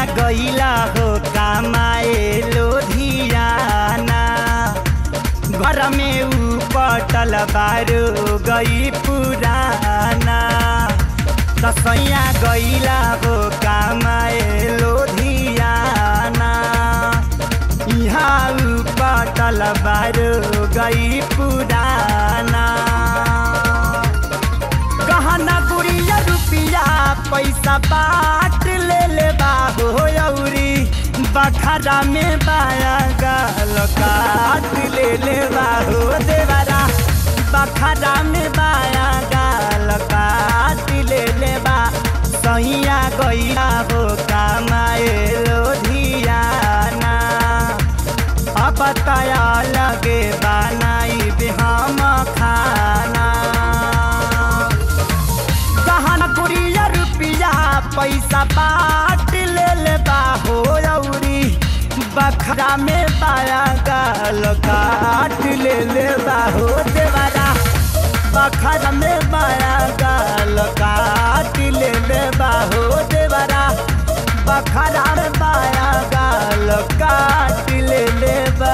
गईला हो कमाए लोधियाना घर में ऊ पटल बारो गई पुराना दसैया गईला हो कमाए लोधियाना यहाँ ऊ पटल बारो गई पुराना गहना गुड़िया रुपिया पैसा बाट ले ले बाहो औरी बखरा में बाया गाल काट ले ले बाहो देवरा बखरा में बाया गाल काट ले ले बा सैया गईला हो कमाए लोधियाना अब तया लगे बनाई हम खाना गहना गुड़िया रुपिया पैसा बाट ले ले बाहो औरी बखरा में पाया गाल काट ले ले बाहो देवरा बखरा में पाया गाल काट ले ले बाहो देवरा बखरा में पाया गाल काट ले ले बा